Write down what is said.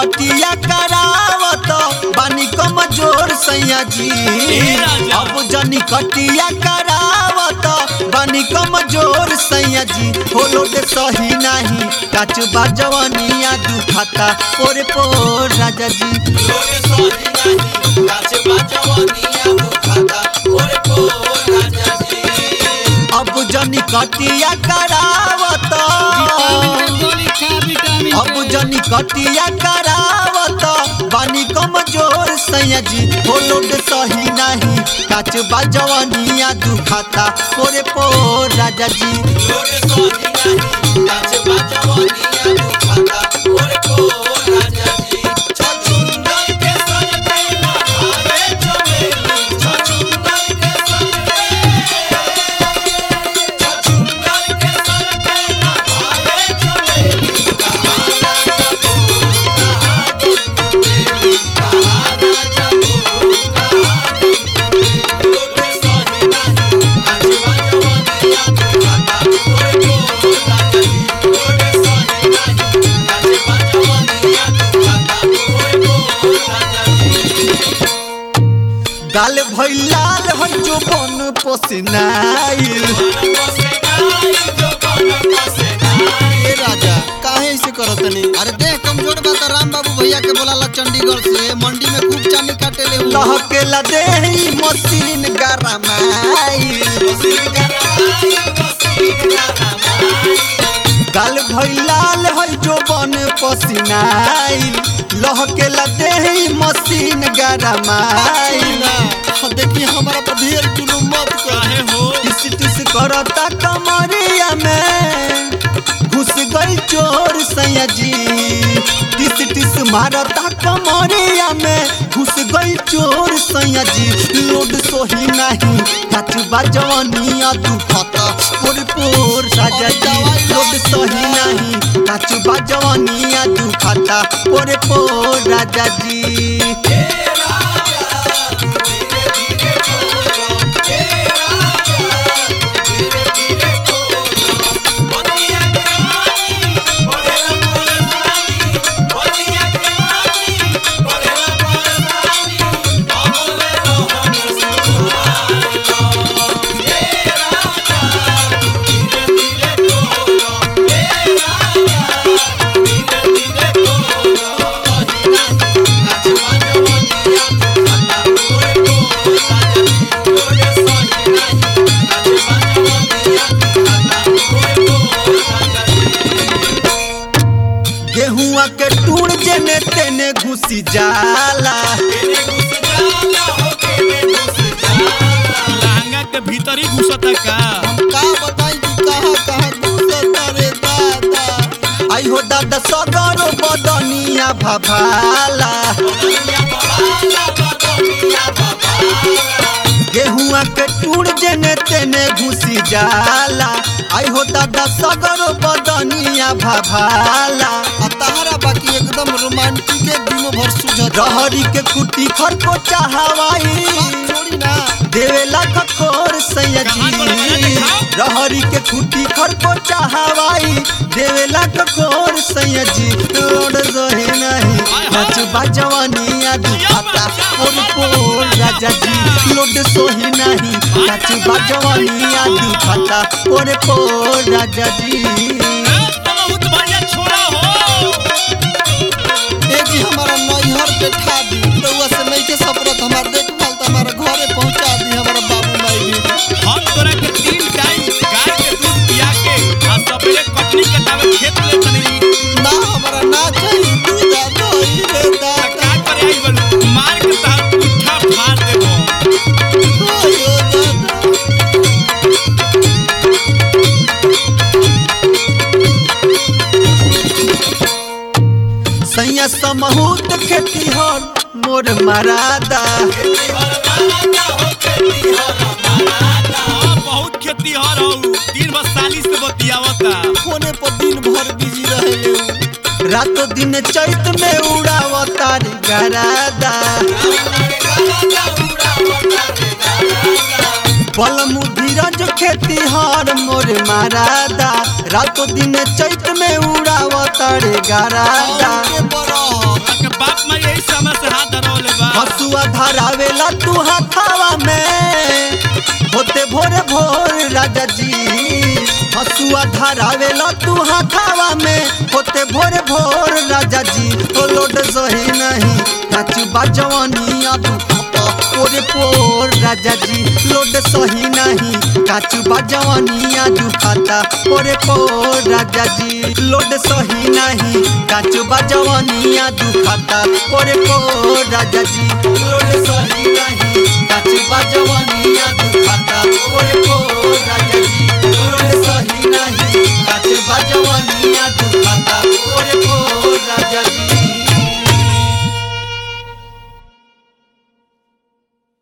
कटिया करावत बानी कमजोर सैया जी राजा। अब जनी कटिया करावत बानी कमजोर सैया जी होलो दे सही नहीं काच बाजवनिया दुखाता पोरे पोर राजा जी अब जनी कटिया करावत गोली खा विटामिन अब जनी कटिया करावत बानी कमजोर सैया जी होलोड सही नहीं काच बाजवनिया दुखाता पोरे पोर राजा जी गाल भैलाल हो जो बन पोसनाइल ए राजा काहे ऐसे करत तनी अरे देह कमजोर बा त राम बाबू भैया के बोलाला चंडीगढ़ से मंडी में खूब चानी काटे ले लहकेला देही मशीन गरमाइल गाल भैलाल है जो बन पसीनाइल लहकेला देही मशीन गरमाइल देखी हमारा पर ढेर जुलुम मत कर काहे हो टिस टिस करता कमरिया में घुस गई चोर सैया जी टिस टिस मारता कमरिया में घुस गई चोर सैया जी लोड सोही नहीं काच बाजवनिया दुखता पोर पोर राजा जी लोड सोही नहीं काच बाजवनिया दुखता पोर पोर राजा जी गेहुआ के टूण जेने तेने घुसी जाला लहंगा के भीतर ही घुसता का का बताई कि कहां कहां घुसता रे दादा आई हो दादा सगरो बदनिया भभाला गेहुआ के टूण जेने तेने घुसी जाला आई हो दादा सगरो बदनिया भभाला आ तहरा बाकी एकदम रोमांटिक है दिनों भर सुझत रहरी के कुटी खर को चाहवाई छोड़ी ना देवेला खखोर सैया कहाँ पर है? जी दिखाओ। रहरी के खुटी खर को चाहवाई देवेला खखोर सैया जी रोड जोहे नहीं हाय। नच बाजवानिया दुखाता पोर पोर राजा जी लोड सोही नहीं नच बाजवानिया दुखाता पोर पोर राजा जी ए, बहुत बढ़िया छोरा हो ए जी हमारा नैहर बैठा दी रउआ से नहीं के सपरत हमार देखभाल त हमारा घरे पहुंचा दी हमारा बाबू माई भी हम तोरा के तीन टाइम गाय के दूध पिया के आ सवेरे कटनी कटावे खेत ले तनी ना हमारा ना चाहिए दूध आ दही रे का दादा करे आई बन मार के तार पुट्ठा फाड़ देबो ओयो दादा सैया समहूत खेती हर मोर मरादा हाँ, बहुत खेती हर हो दिन भर साली से बतियावता फोने पर दिन भर बिजी रहे उ। रातो दिन चैत में उड़ावता रे गरादा बलमु धीरज खेती हर मोर मारादा रातो दिन चैत में उड़ावता रे गरादा के बरह बाप माँ यही समय से हाथ धरौले बा हसुआ धरावेला तू हाथावा में होते भोर भोर राजा जी हसुआ धरावेला तू हाथावा में होते भोर भोर राजा जी ओ लोड सही नहीं काचू बाजवानिया दुखता ओरे पोर राजा जी लोड सही नहीं काचू बाजवानिया दुखाता ओरे पोर राजा जी लोड सही नहीं काचू बाजवानिया दुखाता ओरे पोर राजा जी लोड सही नहीं काचू बाजवानिया दुखाता